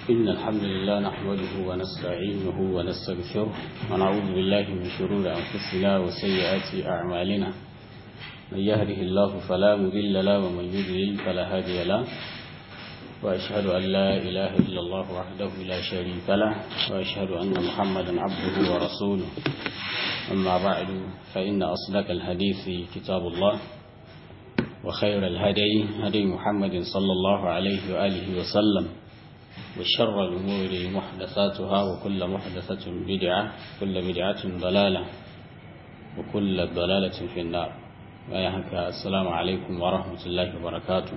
إن الحمد لله نحمده ونستعينه ونستغفره ونعوذ بالله من شرور أنفسنا وسيئات أعمالنا من يهده الله فلا مضل له ومن يضلل فلا هادي له وأشهد أن لا إله إلا الله وحده لا شريك له وأشهد أن محمدا عبده ورسوله أما بعد فإن أصدق الحديث كتاب الله وخير الهدي هدي محمد صلى الله عليه وآله وسلم وشر الأمور محدثاتها وكل محدثة بدعة كل بدعة ضلالة وكل ضلالة في النار ويحك السلام عليكم ورحمة الله وبركاته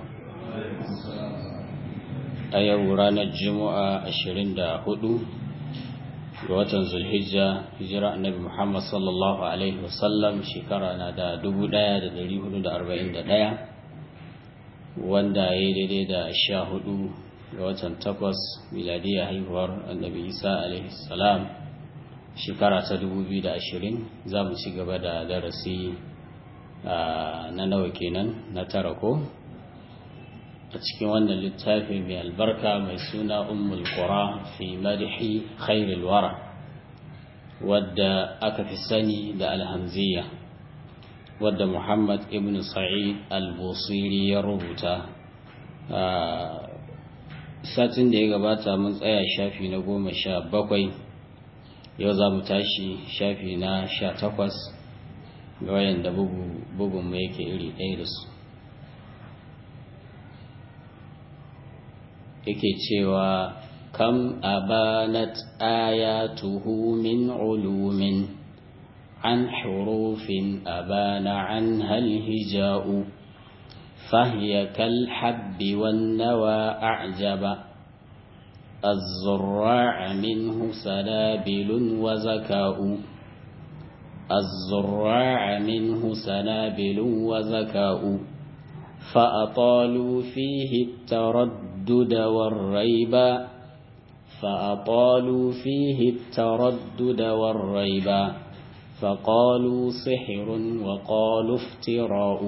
أيو رانا الجمعة أشرين دا هدو watan zulhijja hijira annabi muhammad sallallahu alaihi wasallam shekara na da dubu daya da dari hudu da arba'in da daya wanda ya yi daidai da sha hudu ga watan takwas miladiya haihuwar annabi isa alaihi salam shekara ta dubu biyu da ashirin za mu ci gaba da darasi na nawa kenan na tara ko a cikin wannan littafi mai albarka mai suna ummul qura fi madhi khairul wara wadda aka fi sani da alhamziya wadda muhammad ibn sa'id al-busiri ya rubuta satin da ya gabata mun tsaya shafi na goma sha bakwai yau za mu tashi shafi na sha takwas ga wayan da bugun mai yake iri ɗaya da su yake cewa kam abanat ayatuhu min ulumin an hurufin abana an hal hija'u فهي كالحب والنوى أعجب الزراع منه سنابل وزكاء الزراع منه سنابل وزكاء فأطالوا فيه التردد والريب فأطالوا فيه التردد والريب فقالوا سحر وقالوا افتراء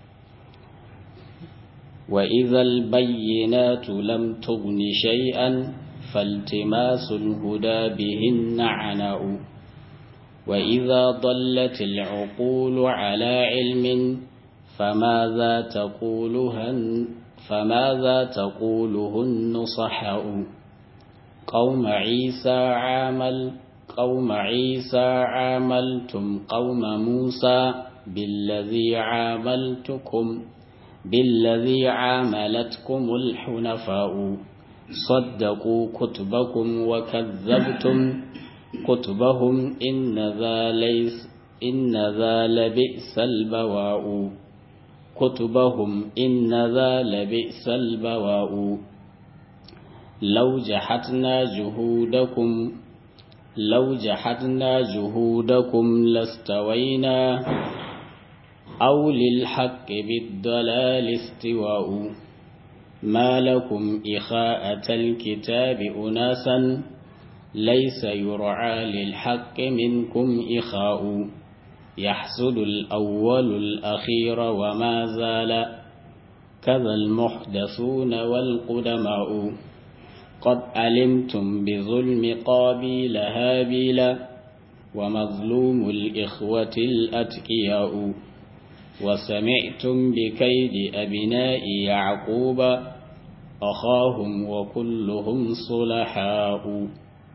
وإذا البينات لم تغن شيئا فالتماس الهدى بهن عناء وإذا ضلت العقول على علم فماذا تقولهن فماذا تقوله النصحاء قوم عيسى عامل قوم عيسى عاملتم قوم موسى بالذي عاملتكم بالذي عاملتكم الحنفاء صدقوا كتبكم وكذبتم كتبهم إن ذا ليس إن ذا لبئس البواء كتبهم إن ذا لبئس البواء لو جحتنا جهودكم لو جحدنا جهودكم لاستوينا أو للحق بالضلال استواء ما لكم إخاءة الكتاب أناسا ليس يرعى للحق منكم إخاء يحسد الأول الأخير وما زال كذا المحدثون والقدماء قد علمتم بظلم قابيل هابيل ومظلوم الإخوة الأتقياء وسمعتم بكيد أبناء يعقوب أخاهم وكلهم صلحاء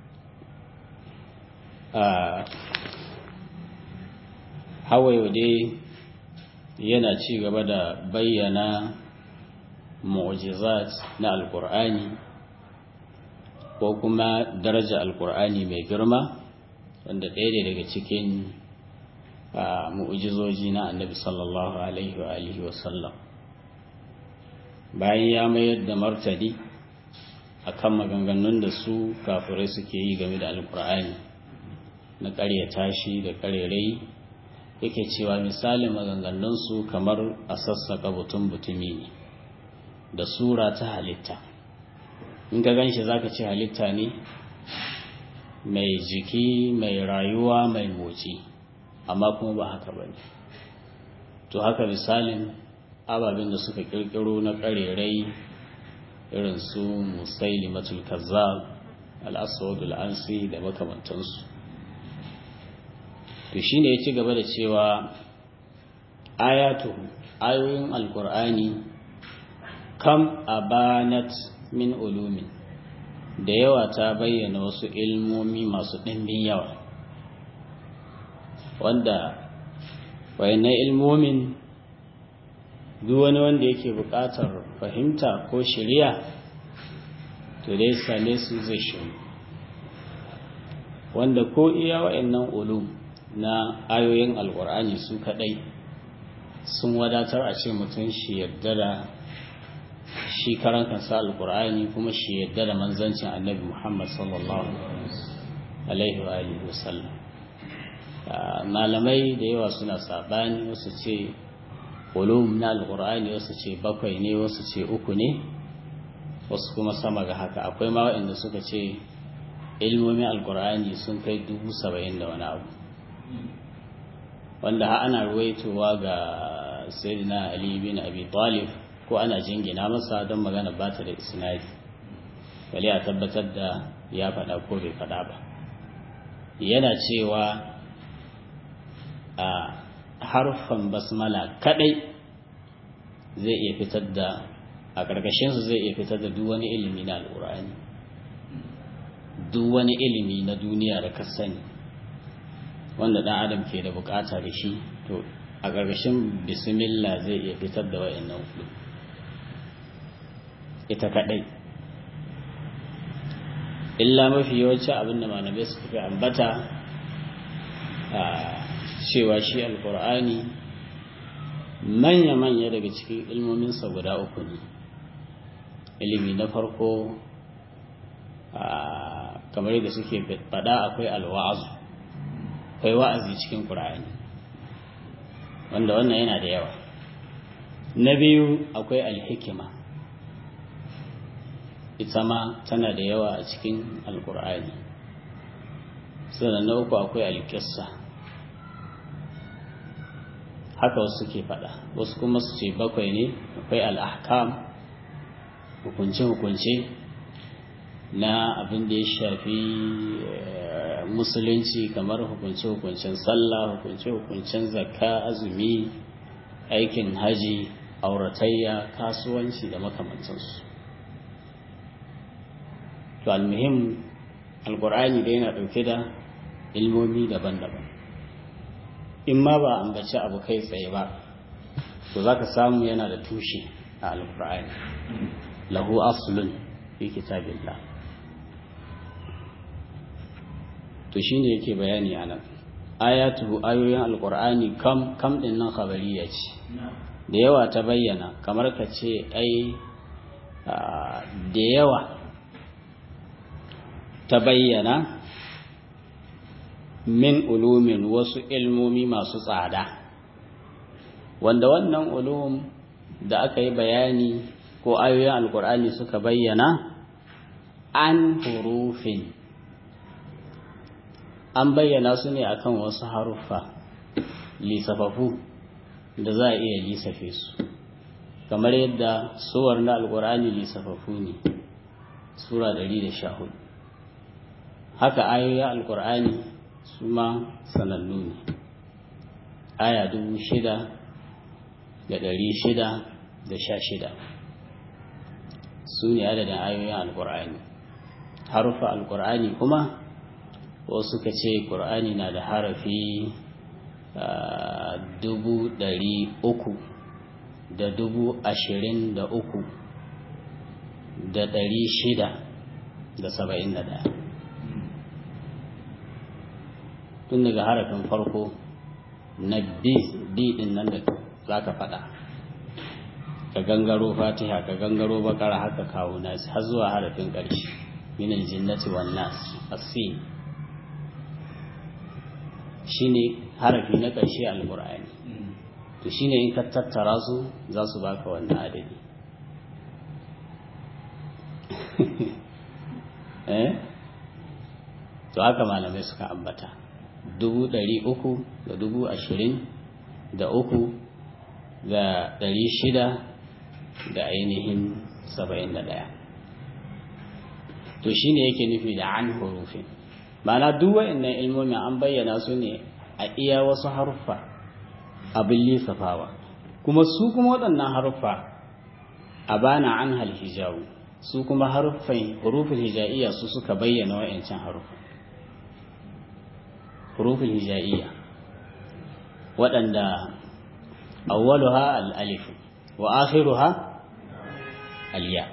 آه hawaye dai yana ci gaba da bayyana mu'jizat na alkur'ani ko kuma daraja alkur'ani mai girma wanda ɗaya ne daga cikin mu'jizoji na annabi sallallahu alaihi wa alihi wasallam bayan ya mayar da martani akan maganganun da su kafirai suke yi game da alkur'ani na ƙaryata shi da ƙarerai yake cewa misalin maganganunsu kamar a sassaka butun butumi ne da sura ta halitta in ka gan shi za ka ce halitta ne mai jiki mai rayuwa mai motsi amma kuma ba haka ba ne to haka misalin ababen da suka kirkiro na karerai irin su musailimatul kazzab al-aswad al-ansi da makamantansu to shine ya ci gaba da cewa ayatu ayoyin alkur'ani kam abanat min ulumin da yawa ta bayyana wasu ilmomi masu ɗimbin yawa wanda wayannan ilmomin duk wani wanda yake buƙatar fahimta ko shirya to dai same su zai shiru wanda ko iya wayannan ulum na ayoyin alkur'ani su kaɗai sun wadatar a ce mutum shi yarda da shi karan kansa alkur'ani kuma shi yarda da manzancin annabi muhammad sallallahu alaihi wa alihi wasallam malamai da yawa suna sabani wasu ce ulum na alkur'ani wasu ce bakwai ne wasu ce uku ne wasu kuma sama ga haka akwai ma waɗanda suka ce ilmomin alkur'ani sun kai dubu saba'in da wani abu wanda ha ana ruwaitowa ga sayyidina ali bin abi talib ko ana jingina masa don magana ba ta da isnadi bale a tabbatar da ya faɗa ko bai faɗa ba yana cewa a harfan basmala kadai zai iya fitar da a ƙarƙashinsu zai iya fitar da duk wani ilimi na al'urani duk wani ilimi na duniya da ka sani wanda ɗan adam ke da bukata da shi to a ƙarƙashin bismillah zai iya fitar da wa'annan hudu ita kaɗai illa mafi yawanci abinda malamai suka fi ambata a cewa shi alkur'ani manya-manya daga cikin ilmominsa guda uku ne ilimi na farko kamar yadda suke faɗa akwai alwa'azu akwai wa'azi cikin ƙur'ani wanda wannan yana da yawa na biyu akwai alhikima ita ma tana da yawa a cikin alkur'ani sannan na uku akwai alƙissa haka wasu ke faɗa wasu kuma su ce bakwai ne akwai al'ahkam hukunce-hukunce na abin da ya shafi musulunci kamar hukunce-hukuncen sallah hukunce-hukuncen zakka azumi aikin haji auratayya kasuwanci da makamantansu to almuhim alkur'ani da yana ɗauke da ilmomi daban-daban in ma ba ambaci abu kai tsaye ba to za ka samu yana da tushe a alkur'ani lahu aslun fi kitabillah to shine yake bayani anan ayatuhu ayoyin alkur'ani kam kam din nan khabariya ce da yawa ta bayyana kamar ka ce ai da yawa ta bayyana min ulumin wasu ilmomi masu tsada wanda wannan ulum da aka yi bayani ko ayoyin alkur'ani suka bayyana an hurufin an bayyana su ne akan wasu haruffa lisafafu da za a iya lisafe su kamar yadda suwar na alkur'ani lisafafu ne sura 114 haka ayoyin alkur'ani su ma sanannu ne aya dubu shida da ɗari shida da sha shida su ne adadin ayoyin alkur'ani harufa alkur'ani kuma wasu suka ce ƙur'ani na da harafi dubu ɗari uku da dubu ashirin da uku da ɗari shida da saba'in da ɗaya tun daga harafin farko na b din nan da za ka faɗa ka gangaro fatiha ka gangaro bakara haka kawo nasi har zuwa harafin ƙarshe minal jinnati wan nas asin shine harafi na ƙarshe alqur'ani to shine in ka tattara su za su baka wannan adadi eh to haka malamai suka ambata dubu ɗari uku da dubu ashirin da uku da ɗari shida da ainihin saba'in da ɗaya to shine yake nufi da an hurufin ma'ana duk wa'annan ilmomin an bayyana su ne a iya wasu haruffa abin lissafawa kuma su kuma waɗannan haruffa a bana an halhijawu su kuma haruffan hurufin hija'iyya su suka bayyana wa'ancan haruffa hurufin hija'iyya waɗanda awwaluha al-alif wa akhiruha al-ya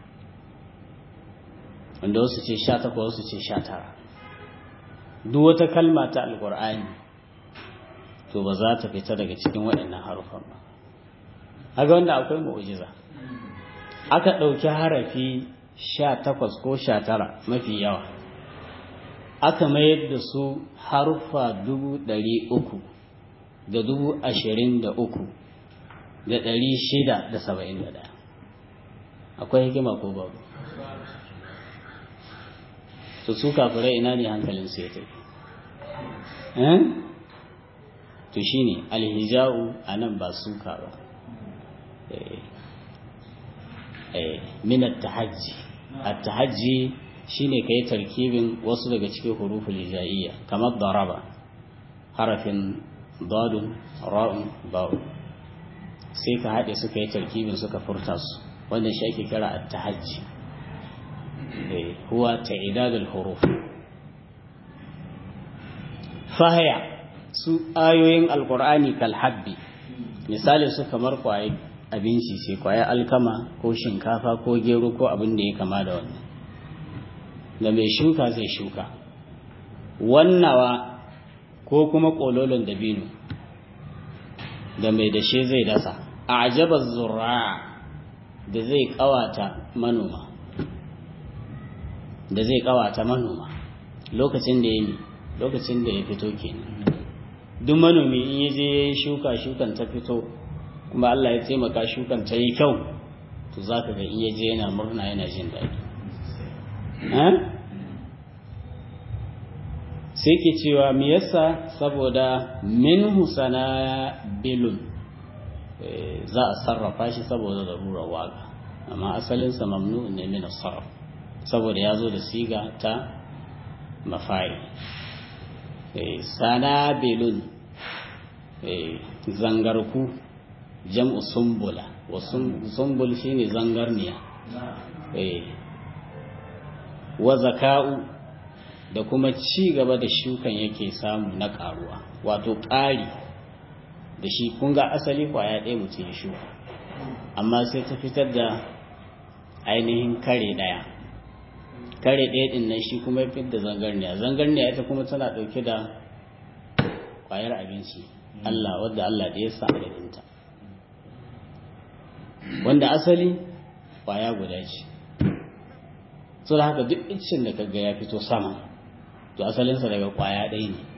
wanda wasu ce 18 wasu ce 19 duk wata kalma ta alqur'ani to ba za ta fita daga cikin waɗannan harufan ba haka wanda akwai mu'jiza aka ɗauki harafi 18 ko 19 mafi yawa aka mayar da su haruffa dubu ɗari uku da dubu ashirin da uku da ɗari shida da saba'in da ɗaya akwai hikima ko babu su su kafirai ina ne hankalin su ya tafi to shi ne alhija'u a nan ba suka ba minat tahajji at tahajji shine kai tarkibin wasu daga cikin huruful hija'iyya kamar daraba harafin dadun ra'un ba'u sai ka haɗe suka yi tarkibin suka furta su wannan shi ake kira at-tahajji eh huwa ta'idadul huruf fahaya su ayoyin alqur'ani kal habbi misali su kamar kwaye abinci sai kwaye alkama ko shinkafa ko gero ko abin da ya kama da wannan da mai shuka zai shuka wannawa ko kuma kololon dabino da mai dashe zai dasa a ajabar zura da zai kawata manoma da zai kawata manoma lokacin da ya lokacin da ya fito kenan duk manomi in ya je ya yi shuka shukan ta fito kuma Allah ya taimaka shukan ta yi kyau to za ka ga in ya je yana murna yana jin daɗi sai ke cewa me yasa saboda minhu bilun za a sarrafa shi saboda zarurar waka amma asalinsa mamnu ne min sarraf saboda ya zo da siga ta mafari sanabilun zangarku jam'u sumbula wa sumbul shine zangarniya wa zaka'u da kuma ci gaba da shukan yake samu na karuwa wato ƙari da shi kun ga asali kwaya ɗaya mutum ya shuka amma sai ta fitar da ainihin kare ɗaya kare ɗaya ɗin nan shi kuma ya da zangarniya zangarniya ita kuma tana ɗauke da kwayar abinci Allah wadda Allah da ya sa adadinta wanda asali kwaya guda ce so da haka duk iccin da kaga ya fito sama to asalinsa daga kwaya ɗaya ne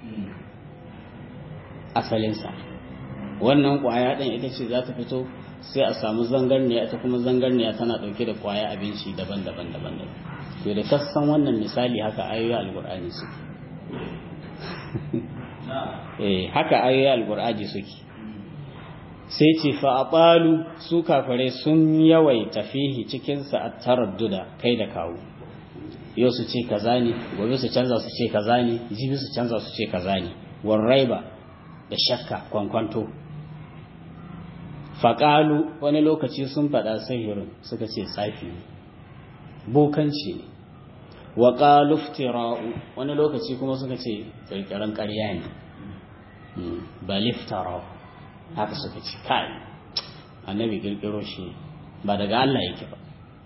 asalinsa wannan kwaya ɗin ita ce za ta fito sai a samu zangarniya ita kuma zangarniya tana ɗauke da kwaya abinci daban-daban daban to da kasan wannan misali haka ayoyi alkur'ani suke eh haka ayoyi alkur'ani suke sai ce fa aqalu su kafare sun yawaita fihi cikin sa at-taradduda kai da kawo yau su ce kaza ne gobe su canza su ce kaza ne jibi su canza su ce kaza ne warraiba da shakka kwankwanto faƙalu wani lokaci sun faɗa sihirin suka ce tsafi ne bokanci ne wa ƙaluftira'u wani lokaci kuma suka ce ƙirƙirar ƙarya ne ba liftara'u haka suka ce kai annabi ƙirƙiro shi ba daga Allah yake ba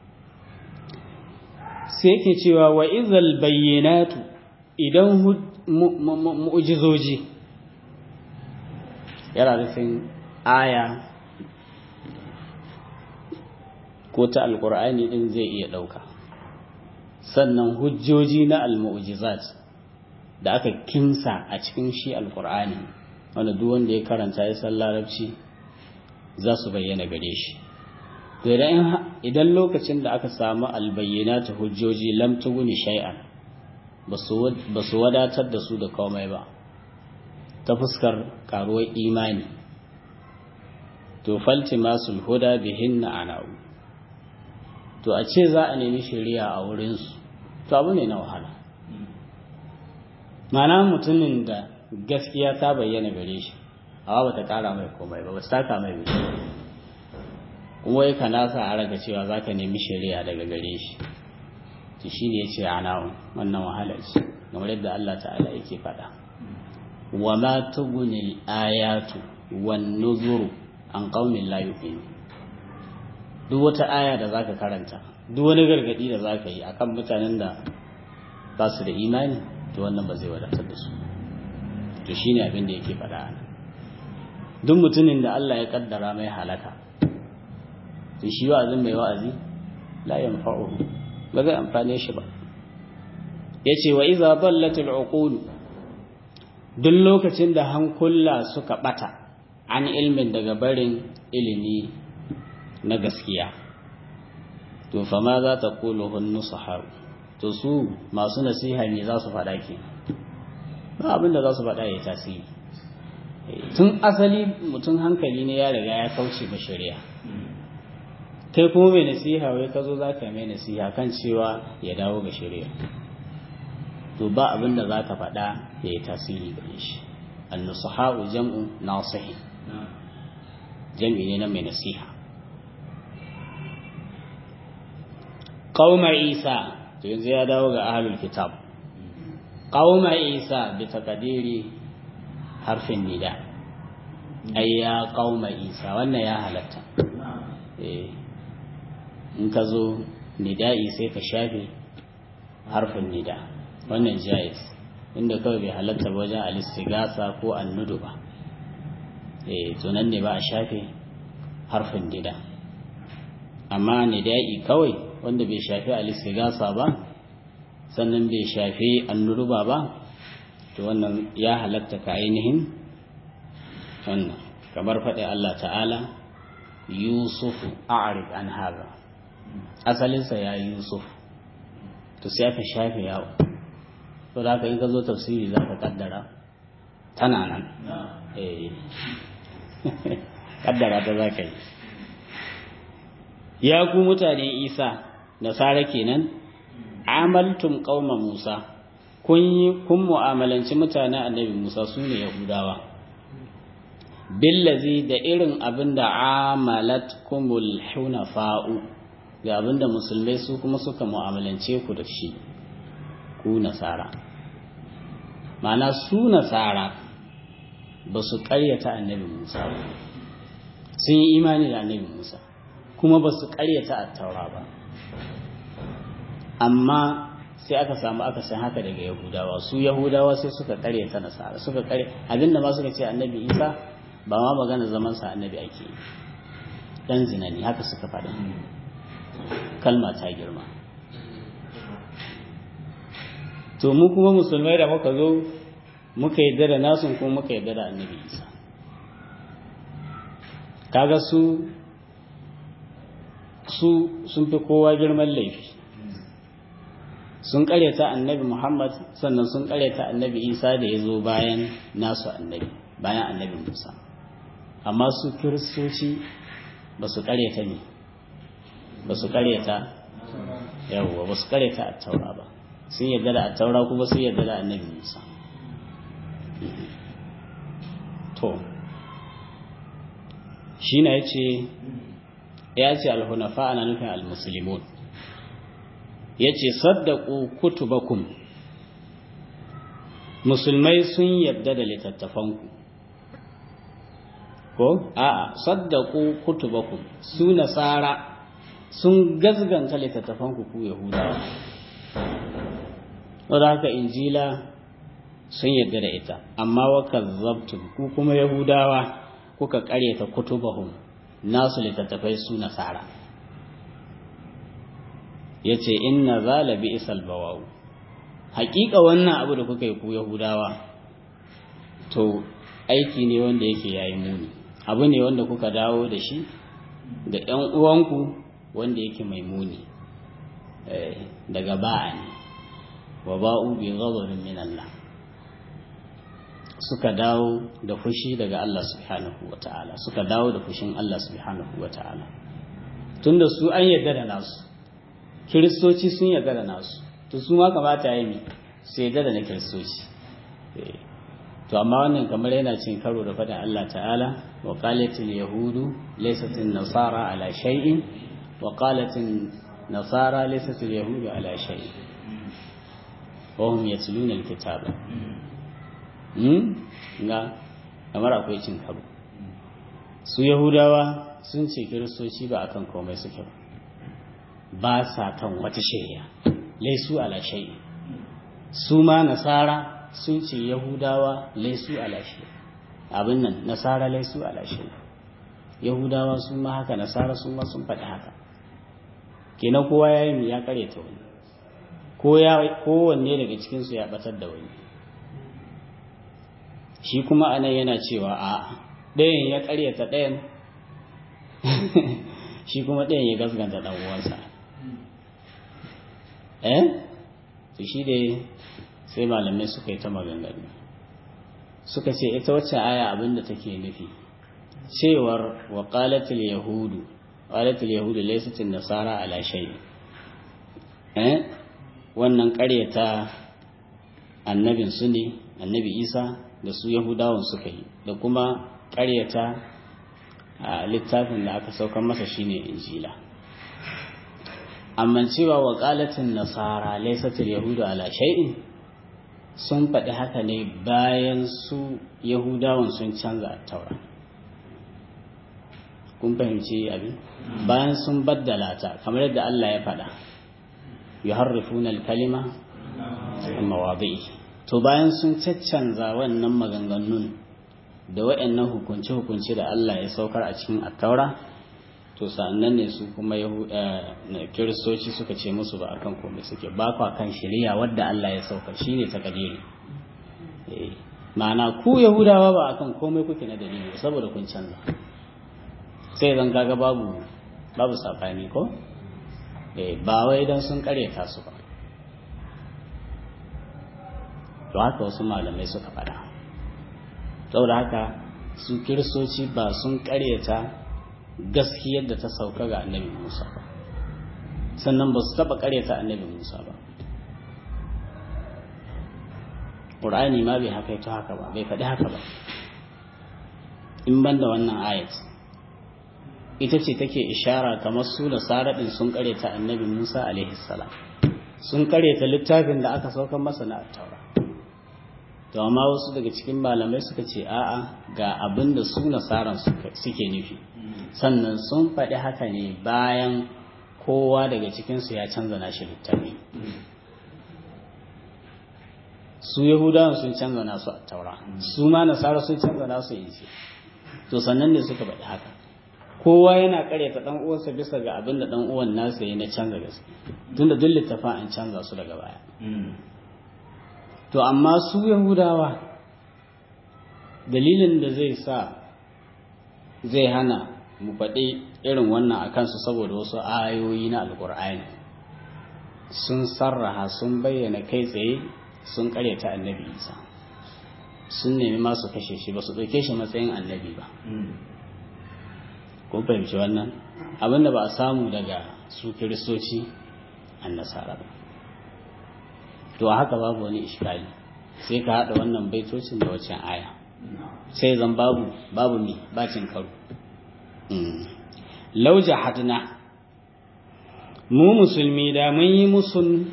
sai yake cewa wa izal bayyanatu idan mu'jizoji yana nufin aya ko ta alkur'ani din zai iya ɗauka sannan hujjoji na almu'jizat da aka kimsa a cikin shi alkur'ani wanda duk wanda ya karanta ya san larabci za su bayyana gare shi to idan lokacin da aka samu albayyana ta hujjoji lam tuguni shay'an ba su wadatar da su da komai ba ta fuskar karuwar imani to falti masul huda bihinna ana'u to a ce za a nemi shari'a a wurinsu to abu ne na wahala mana mutumin da gaskiya ta bayyana gare shi amma ba ta kara mai komai ba ba ta taka mai wuce kuma wai ka nasa a raga cewa za ka nemi shari'a daga gare shi to shi ne ya ce ana wannan wahala ce kamar yadda Allah ta'ala yake faɗa wa ma tugunil ayatu wan nuzuru an qaumin la yu'minu duk wata aya da zaka karanta duk wani gargadi da zaka yi akan mutanen da ba su da imani to wannan ba zai wadatar da su to shine abin da yake faɗa ana duk mutumin da Allah ya kaddara mai halaka to shi wa'azin mai wa'azi la yanfa'uhu ba zai amfane shi ba yace wa idza dallatil uqul duk lokacin da hankula suka bata an ilmin daga barin ilimi na gaskiya to fa ma za ta kulu hunnu sahabu to su masu nasiha ne za su faɗa ke ba abin da za su faɗa ya tasiri tun asali mutum hankali ne ya riga ya kauce ba shari'a kai kuma mai nasiha wai ka zo za ka mai nasiha kan cewa ya dawo ga shari'a to ba abin da za ka faɗa ya yi tasiri gare shi annusaha'u jam'u nasihi jam'i ne na mai nasiha qauma isa to yanzu ya dawo ga ahlul kitab qauma isa bi taqdiri harfin nida ay ya qauma isa wannan ya halatta eh in ka zo nida'i sai ka shafe harfin nida wannan jaiz inda kawai bai halatta ba wajen alistigasa ko annudu ba eh to nan ne ba a shafe harfin nida amma nida'i kawai wanda bai shafi alistigasa ba sannan bai shafi annuruba ba to wannan ya halatta ka ainihin wannan kamar faɗi Allah ta'ala Yusuf a'rid an haza asalinsa ya Yusuf to sai aka shafe yawo to da haka in ka zo tafsiri za ka kaddara tana nan eh kaddara ta za ka yi ya ku mutane isa nasara kenan amaltum qauma musa kun yi kun mu'amalanci mutanen annabi musa su ne yahudawa billazi da irin abin da amalat kumul hunafa'u ga abin da musulmai su kuma suka mu'amalance ku da shi ku nasara ma'ana su nasara ba su ƙaryata annabi musa ba sun yi imani da annabi musa kuma ba su ƙaryata attaura ba amma sai aka samu aka san haka daga yahudawa su yahudawa sai suka ƙaryata nasara suka ƙarya abinda ma suka ce annabi isa ba ma magana zaman sa annabi ake yi dan zina ne haka suka faɗa kalma ta girma to mu kuma musulmai da muka zo muka yadda da nasun kuma muka yadda da annabi isa kaga su su sun fi kowa girman laifi sun karyata annabi muhammad sannan sun karyata annabi isa da ya zo bayan nasu annabi bayan annabi musa amma su kiristoci ba su karyata ne ba su karyata yawwa ba su karyata a taura ba sun yadda da a taura kuma sun yadda da annabi musa to shi na ya ce ya ce alhunafa ana nufin almusulmun ya ce saddaku kutubakum musulmai sun yadda da littattafanku ko a'a saddaku kutubakum su nasara sun gazganta littattafanku ku yahudawa wadda haka injila sun yadda da ita amma wa kazzabtum ku kuma yahudawa kuka karyata kutubahum nasu littattafai su nasara yace inna zalabi isal bawawu haƙiƙa wannan abu da kuka yi ku yahudawa to aiki ne wanda yake yayi muni abu ne wanda kuka dawo da shi ga ƴan uwanku wanda yake mai muni daga ba'a ne wa ba'u bi ghadabin min Allah suka dawo da fushi daga Allah subhanahu wa ta'ala suka dawo da fushin Allah subhanahu wa ta'ala tunda su an yarda da nasu kiristoci sun yarda da nasu to to su ma kamata ya yi su yadda da na kiristoci to amma wannan kamar yana cin karo da faɗin Allah ta'ala wa qalatil yahudu laysatil nasara ala shay'in wa qalatil nasara laysatil yahudu ala shay'in wa hum yatluna alkitaba hmm ga kamar akwai cin karo su yahudawa sun ce kiristoci ba akan komai suke ba ba sa kan wata shari'a laisu ala shay'in su ma nasara sun ce yahudawa laisu alashe abin nan nasara laisu alashe yahudawa sun ma haka nasara sun ma sun faɗi haka kenan kowa ya yi ya kare ta wani ko ya kowanne daga cikinsu ya batar da wani shi kuma anan yana cewa a ɗayan ya karyata ɗayan shi kuma ɗayan ya gasganta ɗan uwansa eh to shi dai sai malamai suka yi ta maganganu suka ce ita wacce aya abinda take nufi cewar wa qalatil yahudu qalatil yahudu laysat nasara ala shay eh wannan ƙaryata annabin su ne annabi Isa da su yahudawan suka yi da kuma ƙaryata a littafin da aka saukar masa shine injila amma cewa wa qalatin nasara laysat yahudu ala shay'in sun faɗi haka ne bayan su yahudawan sun canza taura kun fahimci abin bayan sun baddala ta kamar yadda Allah ya faɗa yuharrifuna al-kalima amma wadi to bayan sun caccanza wannan maganganun da waɗannan hukunce-hukunce da Allah ya saukar a cikin attaura to sa'annan ne su kuma kiristoci suka ce musu ba akan komai suke ba kwa kan shari'a wadda Allah ya saukar shine takadiri ma'ana ku yahudawa ba akan komai kuke na dalili saboda kun canza sai zan kaga babu babu sabani ko ba wai dan sun karyata su ba to haka wasu malamai suka faɗa saboda haka su kiristoci ba sun karyata gaskiyar da ta sauka ga annabi Musa ba sannan ba su taɓa karyata annabi Musa ba ƙur'ani ma bai haka ita haka ba bai faɗi haka ba in ban da wannan ayat ita ce take ishara kamar su da saraɗin sun karyata annabi Musa alaihi salam sun karyata littafin da aka saukan masa na taura to amma wasu daga cikin malamai suka ce a'a ga abin da su nasaran suke nufi sannan sun faɗi haka ne bayan kowa daga cikinsu ya canza nashi littafi su yahudawan sun canza nasu a taura su ma nasara sun canza nasu inci to sannan ne suka faɗi haka kowa yana karyata ɗan uwansa bisa ga abin da ɗan uwan nasa ya na canza gaske tunda duk littafin an canza su daga baya to amma su yahudawa dalilin da zai sa zai hana mu faɗi irin wannan a kansu saboda wasu ayoyi na alkur'ani sun sarraha sun bayyana kai tsaye sun karyata annabi isa sun nemi masu kashe shi ba su ɗauke shi matsayin annabi ba kun fahimci wannan abinda ba a samu daga su kiristoci an nasara ba to haka babu wani iskali sai ka haɗa wannan baitocin da waccan aya sai zan babu babu mi bacin karo lauja hadna mu musulmi da mun yi musun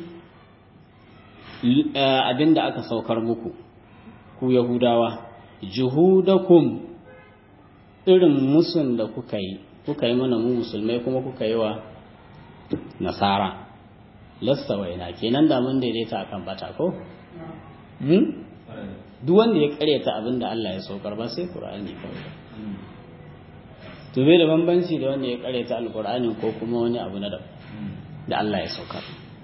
abinda aka saukar muku ku yahudawa juhudakum irin musun da kuka yi kuka yi mana mu musulmai kuma kuka yi wa nasara lasta waina kenan da mun daidaita akan bata ko duk wanda ya karyata abin da Allah ya saukar ba sai Qur'ani kawai to bai da bambanci da wanda ya karyata alqur'ani ko kuma wani abu na da Allah ya saukar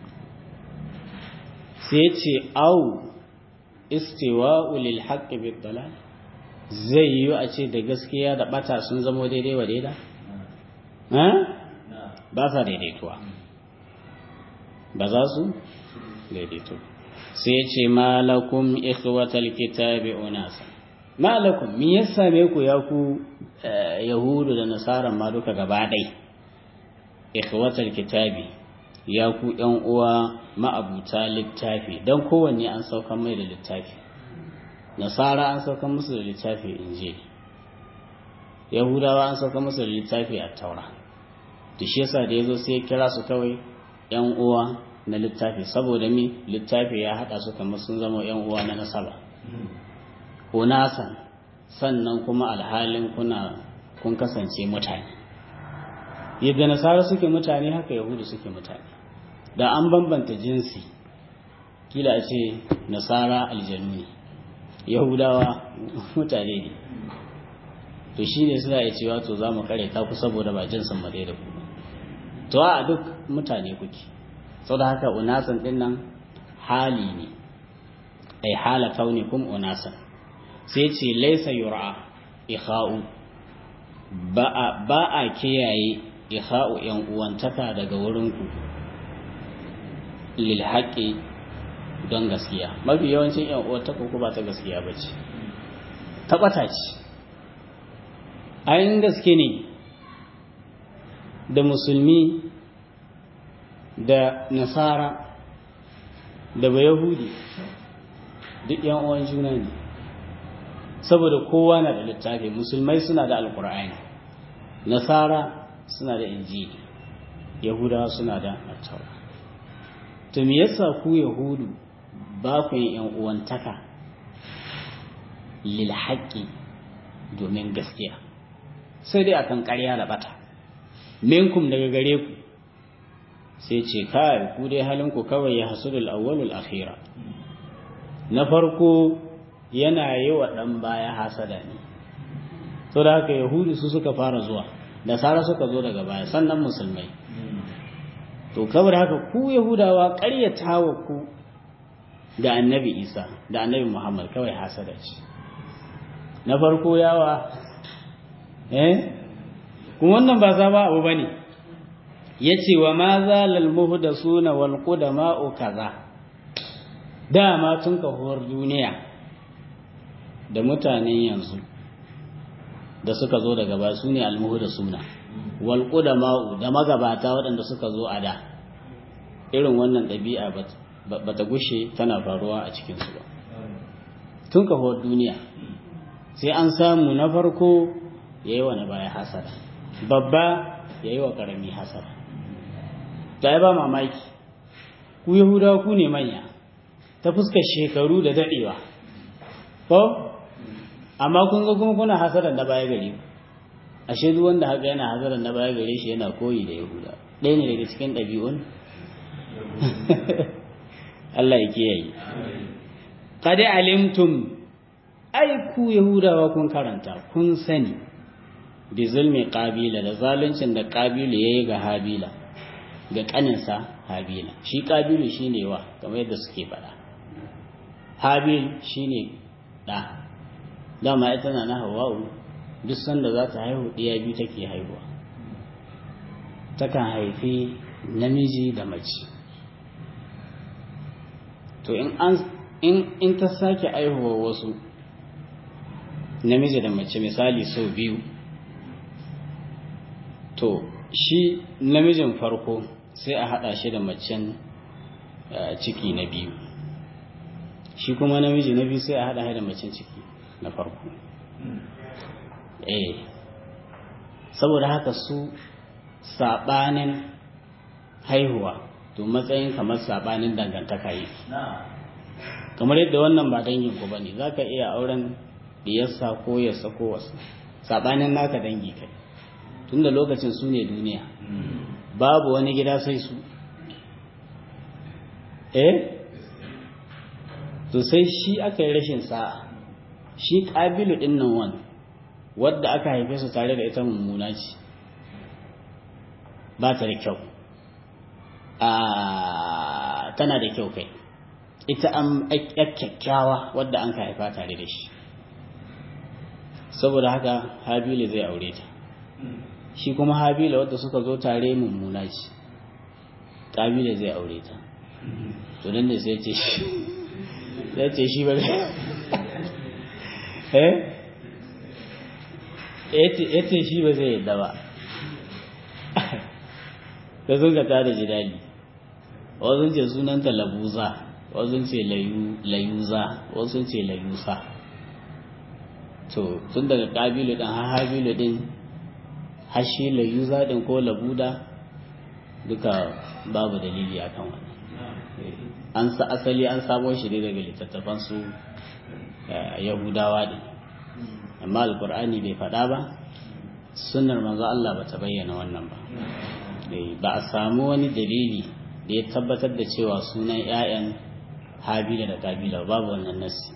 sai ce au istiwa'u lil haqqi bid dalal zai yi a ce da gaskiya da bata sun zamo daidai wa daida ba sa daidaituwa ba za su daidaito sai ya ce malakum ikhwatal kitabi unasa malakum me ya same ku ya ku yahudu da nasara ma duka gaba ɗai ikhwatal kitabi ya ku ‘yan uwa ma'abuta littafi don kowanne an saukan mai da littafi nasara an saukan musu da littafi injil yahudawa an saukan musu da littafi a taura da shi yasa da ya zo sai ya kira su kawai ‘yan uwa na littafi saboda mi littafi ya haɗa su kamar sun zama ‘yan uwa na nasaba unasan sannan kuma alhalin kuna kun kasance mutane yadda nasara suke mutane haka yahudu suke mutane da an bambanta jinsi kila a ce nasara aljanu ne yahudawa mutane ne to shi ne suna iya cewa to za mu kare ta ku saboda ba jinsin mu da ku to a duk mutane kuke sau da haka unasan din nan hali ne ai hala kaunikum unasan sai ce laisa yura ikha'u ba a kiyaye ikha'u yan uwantaka daga wurinku lil haqqi don gaskiya mafi yawancin yan uwantaka ko ba ta gaskiya bace ta bata ce ayin gaske ne da musulmi da nasara da bayahudi duk yan uwan juna ne saboda kowa na da littafi musulmai suna da alkur'ani nasara suna da injili yahudawa suna da attaura to me yasa ku yahudu ba ku yin yan uwantaka lil haqqi domin gaskiya sai dai akan ƙarya da bata minkum daga gare ku sai ce kai ku dai halin ku kawai ya hasudul awwalul akhira na farko yana yi wa ɗan baya hasada ne to da haka yahudu su suka fara zuwa da sara suka zo daga baya sannan musulmai to kawai haka ku yahudawa ƙaryata wa ku da annabi isa da annabi muhammad kawai hasada ce na farko yawa eh kuma wannan ba za ba abu bane yace wa ma zalal muhdasuna wal qudama'u kaza dama tun kahuwar duniya da mutanen yanzu da suka zo daga ba su ne almuhu da suna walƙu da ma'u da magabata waɗanda suka zo a da irin wannan ɗabi'a ba ta gushe tana faruwa a cikinsu ba tun kahuwar duniya sai an samu na farko ya yi wa na baya hasara babba ya yi wa ƙarami hasara ta ba mamaki ku yahudawa ku ne manya ta fuskar shekaru da daɗewa ko amma kun ga kuma kuna hasaran na baya gare ku ashe duk wanda haka yana hasaran na baya gare shi yana koyi da yahuda ɗaya ne daga cikin ɗabi'un Allah ya kiyaye qad alimtum ai ku yahudawa kun karanta kun sani bi zulmi qabila da zaluncin da qabila yayi ga habila ga kaninsa habila shi qabilu shine wa kamar yadda suke faɗa habil shine ɗa dama ita na na hawa'u duk sanda za ta haihu ɗiya biyu take haihuwa takan haifi namiji da mace to in an in in ta sake aihuwa wasu namiji da mace misali sau biyu to shi namijin farko sai a haɗa shi da macen ciki na biyu shi kuma namiji na biyu sai a haɗa da macen ciki na farko eh saboda haka su saɓanin haihuwa to matsayin kamar saɓanin dangantaka yi kamar yadda wannan ba dangin ku bane za ka iya auren diyarsa ko yasa ko wasu saɓanin naka dangi kai tunda lokacin su ne duniya babu wani gida sai su eh to sai shi aka yi rashin sa'a shi ƙabilu ɗin nan wani wadda aka haife su tare da ita mummuna ce ba ta da kyau a tana da kyau kai ita an kyakkyawa wadda an ka haifa tare da shi saboda haka habilu zai aure ta shi kuma habila wadda suka zo tare mummuna ce ƙabila zai aure ta to nan ne sai ce shi sai ce shi ba eh yace shi ba zai yadda ba da sun ka tada jidali wasu ce sunanta labuza wasu ce layuza wasu ce layusa to tun daga kabilu din har habilu din har shi layuza din ko labuda duka babu dalili akan wannan an sa asali an samo shi ne daga littattafan su yahudawa din amma alkur'ani bai faɗa ba sunnar manzo Allah ba ta bayyana wannan ba ba a samu wani dalili da ya tabbatar da cewa sunan 'ya'yan habila da kabila babu wannan nasi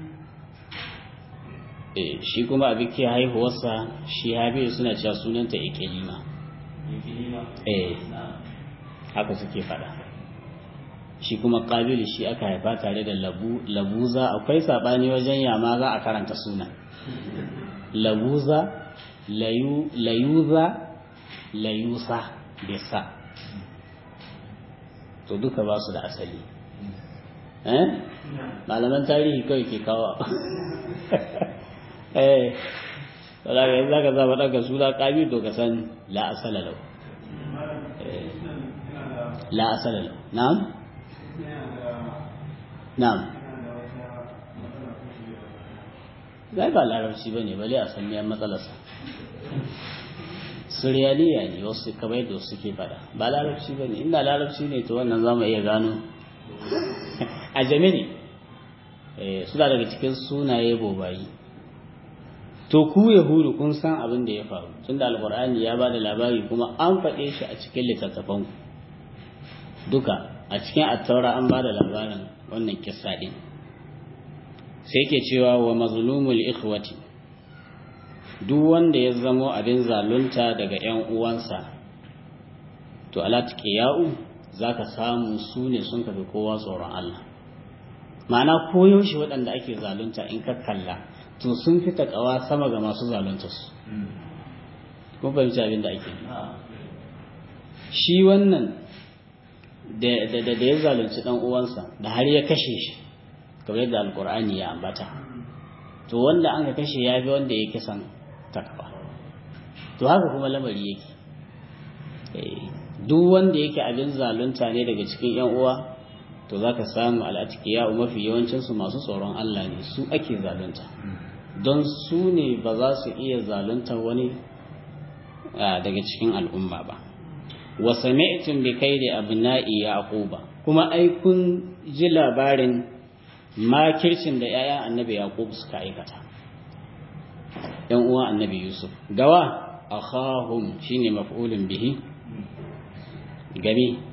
shi kuma abin ke haihuwarsa shi habila suna cewa sunanta ikilima eh haka suke fada shi kuma kabilu shi aka haifa tare da labuza akwai sabani wajen yama za a karanta sunan labuza layuza layusa bisa to duka ba su da asali eh malaman tarihi kawai ke kawo eh saboda yanzu zaka zaba daga suna kabi to ka san la asala lau la asala lau na'am na'am zai ba larabci bane bale a san miyan matsalarsa suryaniya ne wasu kamar yadda suke fada ba larabci ba ne inda larabci ne to wannan za mu iya gano a jami ne suna daga cikin sunaye bobayi to ku yahudu kun san abin da ya faru tunda alkur'ani ya ba da labari kuma an faɗe shi a cikin littattafan duka a cikin attaura an ba da labarin wannan kissa ɗin sai ke cewa wa mazlumul ikhwati duk wanda ya zamo abin zalunta daga ‘yan uwansa, to alatƙiya'u za ka samu su ne sun kafi kowa tsoron Allah. Ma'ana koyaushe waɗanda ake zalunta in ka kalla, to sun fi taƙawa sama ga masu zalunta su. Kun fahimci abin da ake Shi wannan da ya zalunci ɗan uwansa, da har ya kashe shi, kamar yadda Alƙur'ani ya ambata. To wanda an ka kashe ya fi wanda ya kisan takwa to haka kuma lamari yake duk wanda yake abin zalunta ne daga cikin yan uwa to zaka samu al'atikiya mafi yawancin su masu tsoron Allah ne su ake zalunta don su ne ba za su iya zalunta wani daga cikin al'umma ba wa sami'tum bi kaidi abna'i yaquba kuma ai kun ji labarin makircin da 'ya'yan annabi yaqub suka aikata ‘yan uwa annabi Yusuf. Gawa, akhahum shine maf'ulun bihi, game,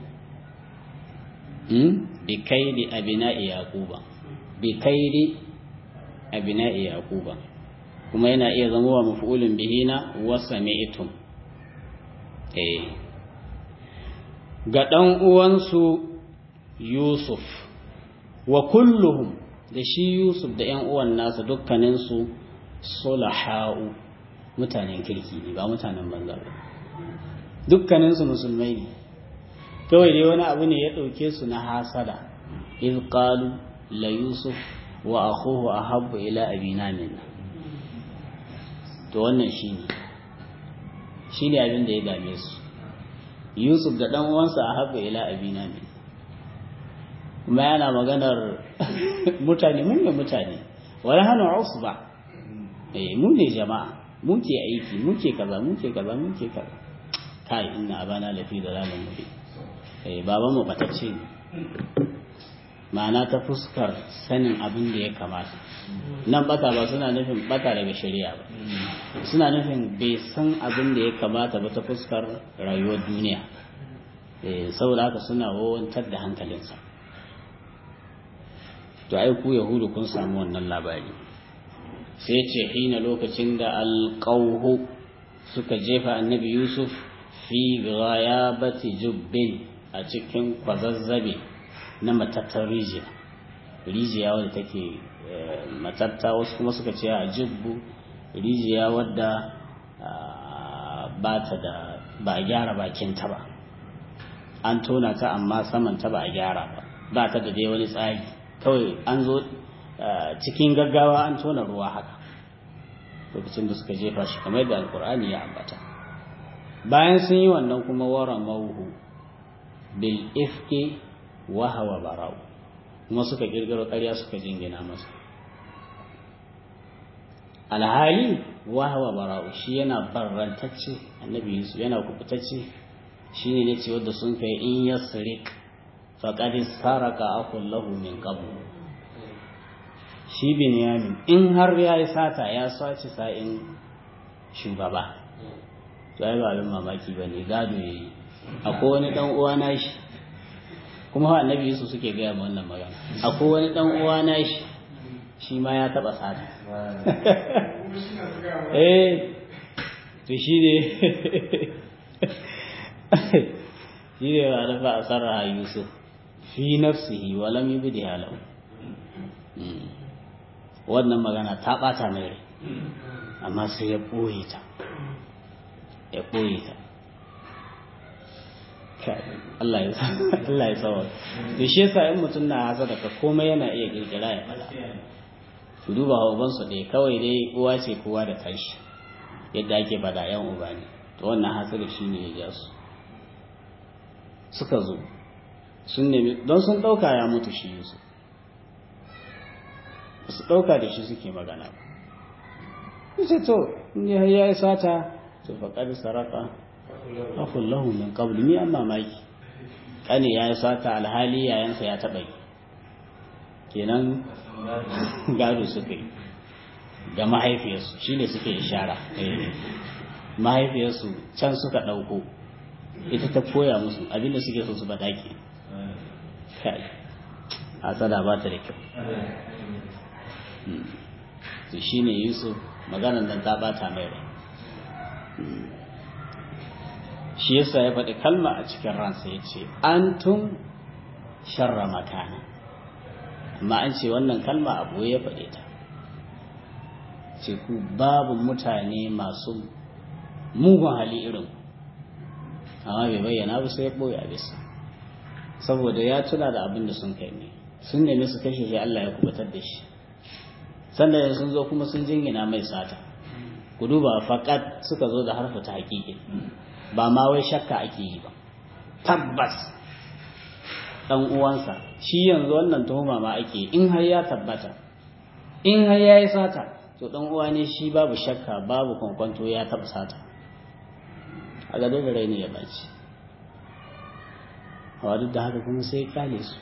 bi kaidi abina'i yaquba bi kaidi abina'i yaquba kuma yana iya zama wa maf'ulun bihi na wasami'tum eh ga dan uwansu Yusuf wa kulluhum da shi Yusuf da ‘yan uwan nasa dukkaninsu sulaha'u mutanen kirki ne ba mutanen banza ba dukkaninsu musulmai ne kawai dai wani abu ne ya ɗauke su na hasada iz qalu la yusuf wa akhuhu ahabbu ila abina minna to wannan shine shine abin da ya dame su yusuf da dan uwansa ahabbu ila abina minna kuma yana maganar mutane mun ne mutane wala hanu usba eh mu ne jama'a muke aiki muke kaza muke kaza muke kaza kai inna abana lafi dalalin mubin eh baban mu batacce ne ma'ana ta fuskar sanin abin da ya kamata nan bata ba suna nufin bata daga shari'a ba suna nufin bai san abin da ya kamata ba ta fuskar rayuwar duniya eh saboda haka suna wawantar da hankalinsa to ai ku yahudu kun samu wannan labari sai ce hina lokacin da alƙauhu suka jefa annabi yusuf fi ghayabati jubbin a cikin kwazazzabe na matattar rijiya rijiya wadda take matatta wasu kuma suka ce a jubbu rijiya wadda ba ta da ba a gyara bakinta ba an tona ta amma saman ta ba a gyara ba ba ta da dai wani tsari kawai an zo cikin gaggawa an tona ruwa haka lokacin da suka jefa shi kamar yadda alkur'ani ya ambata bayan sun yi wannan kuma wara mauhu bil ifki wa hawa bara'u kuma suka kirkiro ƙarya suka jingina masa alhali wa hawa bara'u shi yana barrantacce annabi yusuf yana kubutacce shine ne ce wanda sun kai in yasrik faqad saraka akul lahu min qabl shi binyamin in har ya yi sata ya sace sa'in shugaba to ai ba abin mamaki ba ne gado ya yi akwai wani dan uwa na shi kuma ha annabi yusuf suke gaya ma wannan magana akwai wani dan uwa na shi shi ma ya taba sata eh to shi ne shi ne ba da fa asarra yusuf fi nafsihi wa lam yubdiha lahu wannan magana ta ɓata mai rai amma sai ya ɓoye ta ya ɓoye ta Allah ya tsawar da shi yasa in mutum na hasa daga komai yana iya kirkira ya fada su duba ubansu ɗaya kawai dai uwa ce kowa da tashi yadda ake bada yan uba ne to wannan hasada shi ne ya ja su suka zo sun nemi don sun ɗauka ya mutu shi yusuf su ɗauka da shi suke magana ba ce to ya yi sata to faƙar saraka afun lahu min qabl ni an mamaki kane ya yi sata alhali yayansa ya taɓa yi kenan gado suka yi da mahaifiyarsu shi ne suke ishara mahaifiyarsu can suka ɗauko ita ta koya musu abinda suke so su baɗaki kai hasada ba ta da kyau to shi ne yusuf maganan nan ta bata mai rai shi yasa ya faɗi kalma a cikin ransa ya ce an tun sharra makana amma an ce wannan kalma abu ya faɗe ta ce ku babu mutane masu mugun hali irin amma bai bayyana ba sai ya ɓoye a bisa saboda ya tuna da abin da sun kai ne sun nemi su kashe shi Allah ya kubutar da shi sannan sun zo kuma sun jingina mai sata ku duba faƙat suka zo da harfa ta haƙiƙi ba ma wai shakka ake yi ba tabbas ɗan uwansa shi yanzu wannan tuhuma ma ake in har ya tabbata in har ya yi sata to ɗan uwa ne shi babu shakka babu kwankwanto ya taɓa sata a ga dole rai ne ya ɓaci a duk da haka kuma sai kale su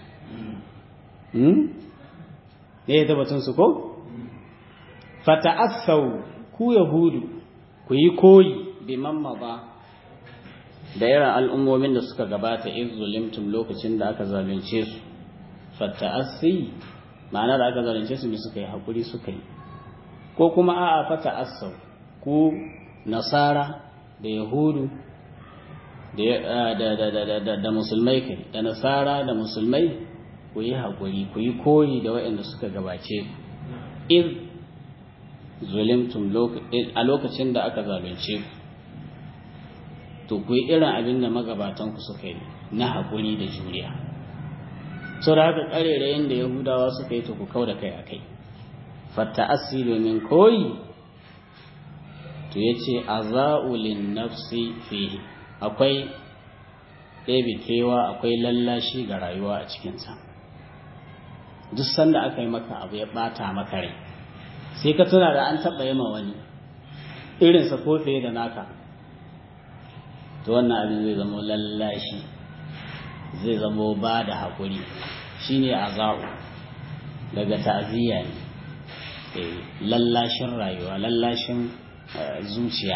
ne ya tabbatun su ko fata'assau ku yahudu ku yi koyi bi ba da irin al'ummomin da suka gabata in zulimtum lokacin da aka zalunce su fata'assi ma'ana da aka zalunce su ne suka yi haƙuri suka yi ko kuma a'a fata'assau ku nasara da yahudu da musulmai kai da nasara da musulmai ku yi haƙuri ku yi koyi da waɗanda suka gabace ku zulimtum a lokacin da aka zalunce ku to ku yi irin abin da magabatan ku suka yi na haƙuri da juriya sau da haka ƙarerayen da yahudawa suka yi to ku kau da kai a kai fatta asi domin koyi to ya ce a za'ulin nafsi fi akwai ɗebe kewa akwai lallashi ga rayuwa a cikinsa duk sanda aka yi maka abu ya ɓata maka rai sai ka tuna da an taɓa yi ma wani irinsa ko fiye da naka to wannan abin zai zama lallashi zai zama ba da haƙuri shi ne a za'u daga ta'aziyya ne lallashin rayuwa lallashin zuciya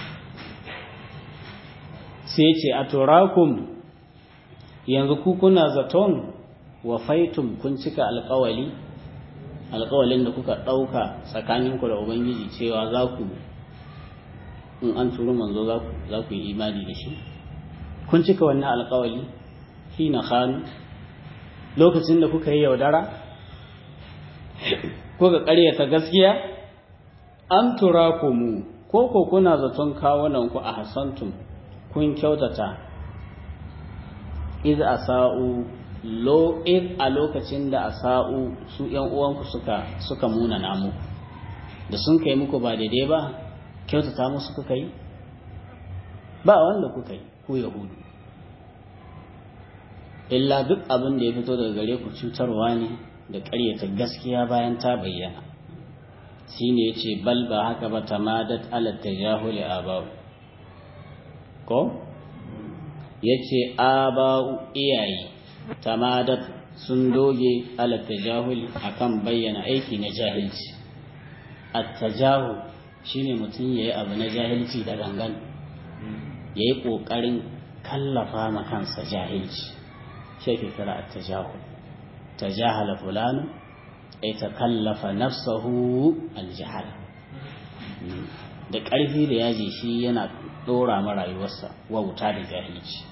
sai ce a turakun yanzu ku kuna zaton wa faitum kun cika alkawali alkawalin da kuka ɗauka tsakaninku da ubangiji cewa za ku in an turu manzo za ku yi imani da shi kun cika wannan alkawali fi na hannu lokacin da kuka yi yaudara kuka ƙaryata gaskiya an tura ku mu ko ko kuna zaton kawunanku a hasantum kun kyautata iz asa'u lo iz a lokacin da asa'u su yan uwanku suka suka muna namu da sun kai muku ba daidai ba kyautata musu kuka yi ba wanda kuka yi ku yahudu illa duk abin da ya fito daga gare ku cutarwa ne da ƙaryata gaskiya bayan ta bayyana shine yace bal ba haka ba tamadat ala tajahuli aba'u ko yace aba'u iyaye tamadat sun doge ala tajahul akan bayyana aiki na jahilci at-tajahul shine mutum yayi abu na jahilci da gangan yayi kokarin kallafa ma kansa jahilci shi ke kira at-tajahul tajahala fulanu ay takallafa nafsahu al-jahl da ƙarfi da yaji shi yana dora ma rayuwarsa wauta da jahilci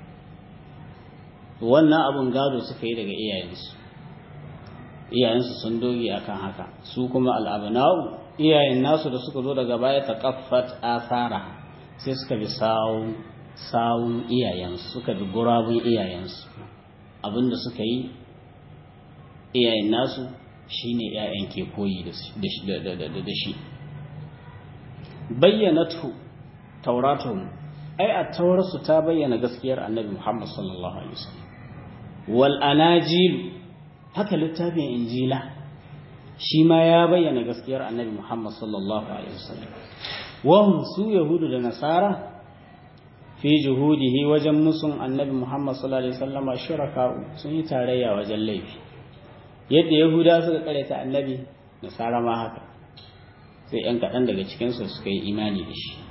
wannan abun gado suka yi daga iyayensu iyayensu sun doge akan haka su kuma al'abna'u iyayen nasu da suka zo daga baya taqaffat asara sai suka bi sawun sawun iyayensu suka bi gurabun iyayensu abinda suka yi iyayen nasu shine iyayen ke koyi da shi bayyanatu tauratuhum ai a taurarsu ta bayyana gaskiyar annabi Muhammad sallallahu alaihi wasallam wal anajil haka littafin injila shi ma ya bayyana gaskiyar annabi Muhammad sallallahu alaihi wasallam wahum su yahudu da nasara fi juhudihi wajen musun annabi Muhammad sallallahu alaihi wasallam shuraka sun yi tarayya wajen laifi yadda yahuda suka karanta annabi nasara ma haka sai yan kaɗan daga cikinsu suka yi imani da shi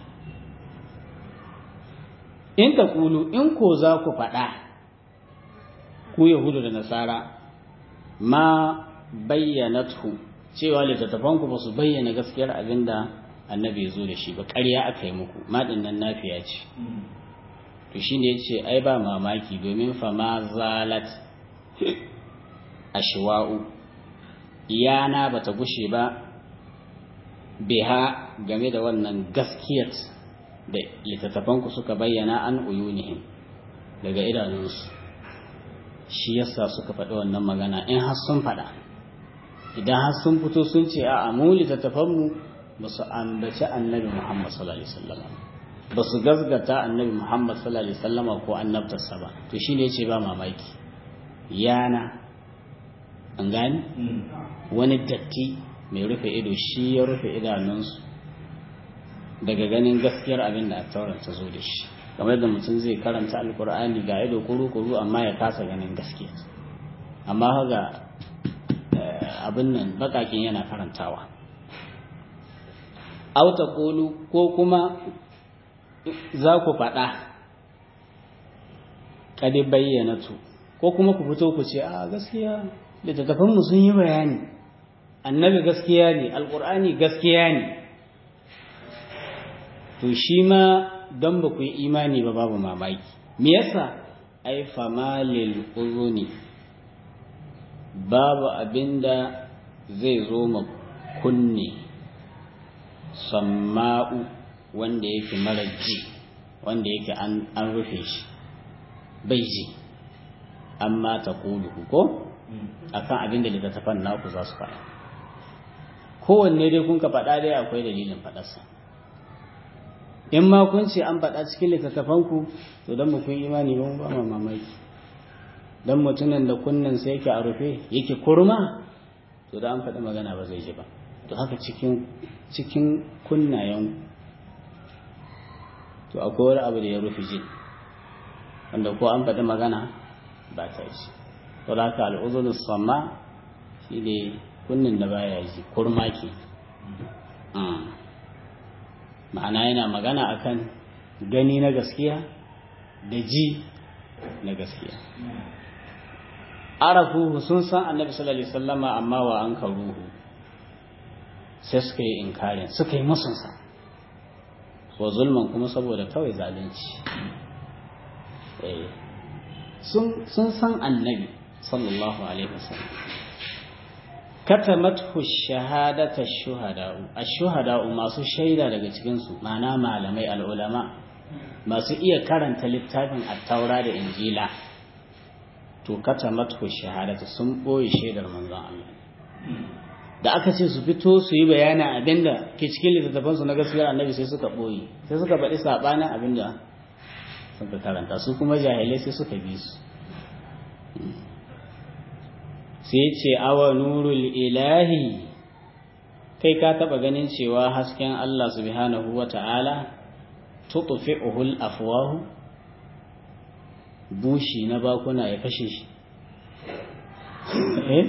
in ta kulu in ko za ku faɗa ku yahudu da nasara ma bayyanatu cewa littattafanku ba su bayyana gaskiyar abin da annabi ya zo da shi ba ƙarya aka yi muku maɗin nan nafiya ce to shi ne ya ce ai ba mamaki domin fama zalat ashwa'u iyana ba ta gushe ba biha game da wannan gaskiyar da littattafanku suka bayyana an uyunihim daga idanunsu shi yasa suka faɗi wannan magana in har sun faɗa idan har sun fito sun ce a mu littattafanmu ba su ambaci annabi muhammad sallallahu alaihi wasallam ba su gazgata annabi muhammad sallallahu alaihi wasallam ko annabtarsa ba to shi ne ce ba mamaki yana an gani wani datti mai rufe ido shi ya rufe idanunsu daga ganin gaskiyar abin da attaurar ta zo da shi kamar da mutum zai karanta alkur'ani ga ido kuru-kuru amma ya kasa ganin gaskiya amma ga abin nan bakakin yana karantawa auta kolu ko kuma za ku faɗa kadi bayyana tu ko kuma ku fito ku ce a gaskiya littattafanmu sun yi bayani annabi gaskiya ne alkur'ani gaskiya ne to shi ma don ba ku yi imani ba babu mamaki me yasa ai fama lil uzuni babu abinda zai zo ma kunne samma'u wanda yake mara ji wanda yake an rufe shi bai ji amma ta kulu ko akan abinda littattafan naku za su faɗa kowanne dai kun ka faɗa dai akwai dalilin faɗarsa in ma kun ce an faɗa cikin littattafanku to don kun imani ba ba ma mamaki don mutumin da kunnan sai yake a rufe yake kurma to da an faɗi magana ba zai ji ba to haka cikin cikin kunnayen to akwai wani abu da ya rufe ji wanda ko an faɗi magana ba ta ji to da haka al'uzurin sama shi ne kunnin da baya ji kurma ke ma'ana yana magana akan gani na gaskiya da ji na gaskiya arafuhu sun san annabi sallallahu alaihi wasallama amma wa an karuhu sai suka yi inkarin suka yi musunsa wa zulman kuma saboda kawai zalunci sun san annabi sallallahu alaihi wasallam katamathu shahadata shuhada'u ash-shuhada'u masu shaida daga cikin su ma'ana malamai al'ulama masu iya karanta littafin at-taura da injila to katamathu shahadata sun boye shaidar manzon Allah da aka ce su fito su yi bayana abinda ke cikin littattafan su na gaskiyar annabi sai suka boye sai suka faɗi sabanin abinda suka karanta su kuma jahilai sai suka bi su sai ce awa nurul ilahi kai ka taba ganin cewa hasken Allah subhanahu wa ta'ala tutfi'uhul afwahu bushi na bakuna ya kashe shi eh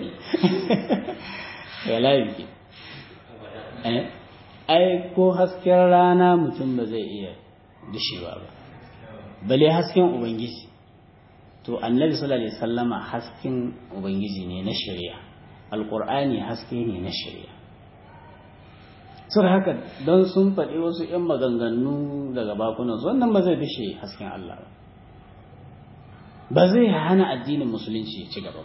wallahi eh ai ko hasken rana mutum ba zai iya dishewa ba bale hasken ubangiji to annabi sallallahu alaihi wasallama hasken ubangiji ne na shari'a alqur'ani haske ne na shari'a sur haka don sun faɗi wasu 'yan maganganu daga bakunan wannan ba zai dishe hasken Allah ba ba zai hana addinin musulunci ya ci gaba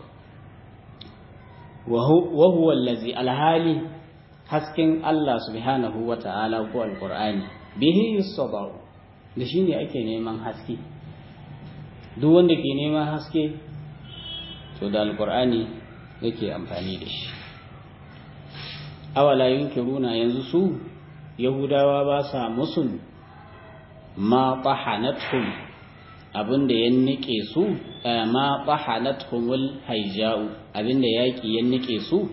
wa huwa allazi alhali hasken Allah subhanahu wa ta'ala ko alqur'ani bihi yusdaru da shine ake neman haske duk wanda ke neman haske to da alqur'ani yake amfani da shi awala yunkiruna yanzu su yahudawa ba sa musun ma tahanatuhum abinda ya nike su ma tahanatuhumul haija'u abinda yaki ya nike su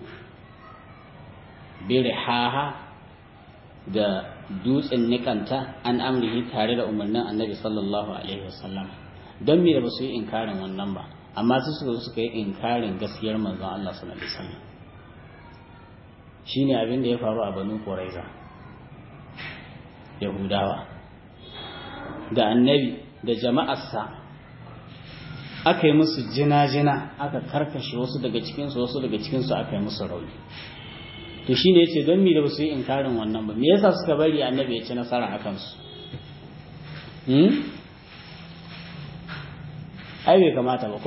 birhaha da dutsen nikanta an amrihi tare da umarnin annabi sallallahu alaihi wasallam don me da ba su yi inkarin wannan ba amma su suka suka yi inkarin gaskiyar manzon Allah sallallahu alaihi wasallam shine abin da ya faru a Banu Quraiza Yahudawa da annabi da jama'arsa aka yi musu jina-jina aka karkashe wasu daga cikinsu wasu daga cikinsu aka yi musu rauni to shine yace don me da basu yi inkarin wannan ba me yasa suka bari annabi ya ci nasara a kansu hmm ai bai kamata ba ko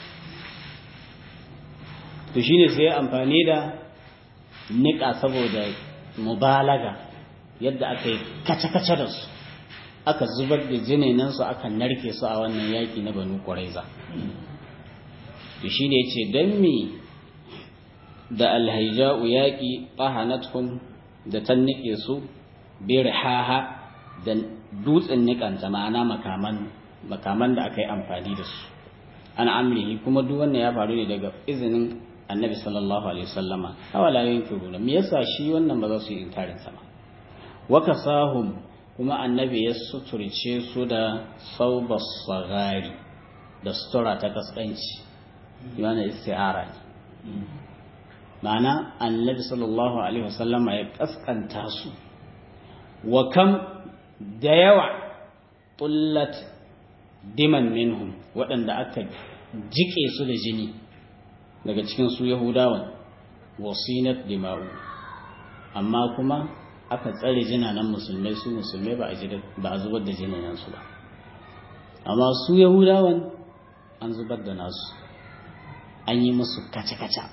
to shine sai amfani da nika saboda mubalaga yadda aka yi kace-kace da su aka zubar da jinenan su aka narke su a wannan yaki na banu quraiza to shine yace dan me da alhaija'u yaƙi ƙahanatkum da ta niƙe su birhaha da dutsen niƙanta ma'ana makaman makaman da aka yi amfani da su an amrihi kuma duk wannan ya faru ne daga izinin annabi sallallahu alaihi wasallama hawala yankiruna me yasa shi wannan ba za su yi inkarin sa ba wa kasahum kuma annabi ya suturce su da saubas sagari da sutura ta kaskanci yana isti'ara ne ma'ana annabi sallallahu alaihi wasallama ya kaskanta su wa kam da yawa tullat diman minhum waɗanda aka jike su da jini daga cikin su yahudawan wasinat dima'u amma kuma aka tsare jinanan musulmai su musulmai ba a zubar da jinanan su ba amma su yahudawan an zubar da nasu an yi musu kaca-kaca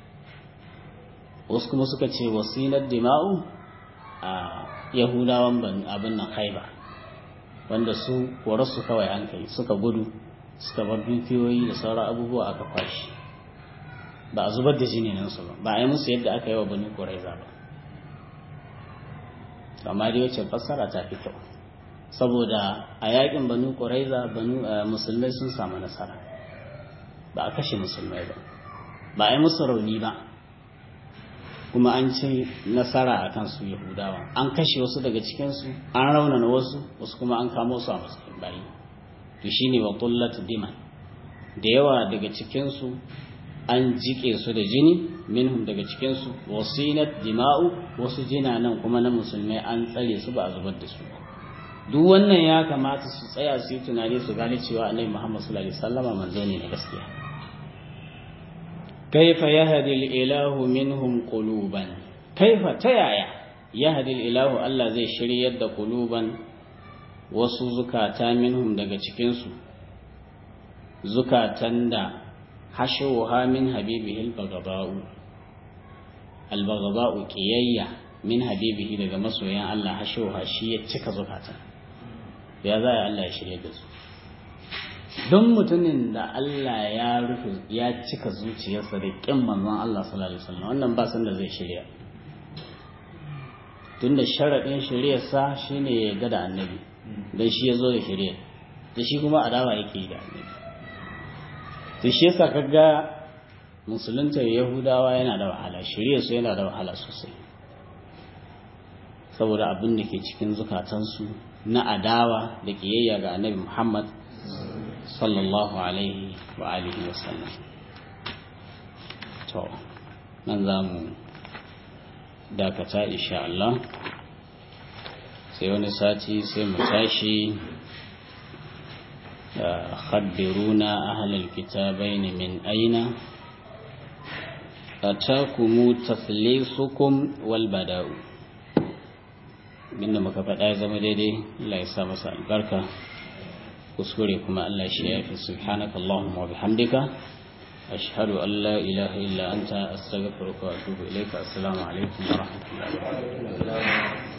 wasu kuma suka ce wasinar dima'u a yahudawan abin nan haiba wanda su su kawai an kai suka gudu suka bar dukiyoyi da sauran abubuwa aka kwashi ba a zubar da jininansu ba ba a yi musu yadda aka yi wa banu ƙuraiza ba amma dai wacce fassara ta fi kyau saboda a yakin banu ƙuraiza banu musulmai sun samu nasara ba a kashe musulmai ba ba a yi musu rauni ba kuma an ci nasara a kan su yahudawa an kashe wasu daga cikinsu an raunana wasu wasu kuma an kamo su a matsayin bayi to shine wa tullat diman da yawa daga cikinsu an jike su da jini minhum daga cikinsu wasinat dima'u wasu jinanan kuma na musulmai an tsare su ba a zubar da su duk wannan ya kamata su tsaya su yi tunani su gane cewa annabi Muhammad sallallahu alaihi wasallama manzo ne na gaskiya كيف يهدي الإله منهم قلوبا كيف تيايا يهدي الإله الله زي شريد قلوبا wasu zukata minhum daga cikinsu zukatan da hashuha min habibihi al-baghda'u al-baghda'u qiyayya min habibihi daga masoyan Allah hashuha shi ya cika zukatan ya za Allah ya shirye da su don mutumin da Allah ya rufe ya cika zuciyarsa da ƙin manzon Allah sallallahu alaihi wasallam wannan ba san da zai shirya tunda sharaɗin shiryarsa shine ya ga da annabi don shi ya zo da shirya da shi kuma adawa yake yi da annabi to shi yasa kaga musulunta yahudawa yana da wahala shirya su yana da wahala sosai saboda abin da ke cikin zukatansu na adawa da kiyayya ga annabi muhammad sallallahu alaihi wa alihi wa sallam to nan za mu dakata insha Allah sai wani sati sai mu tashi خبرونا أهل الكتابين من أين أتاكم تثليثكم والبداء binda muka faɗa ya zama daidai Allah ya sa masa albarka kuskure kuma Allah shi ya fi subhanaka Allahumma wa bihamdika ashhadu an la ilaha illa anta astaghfiruka wa atubu ilayka assalamu alaikum wa rahmatullahi wa barakatuh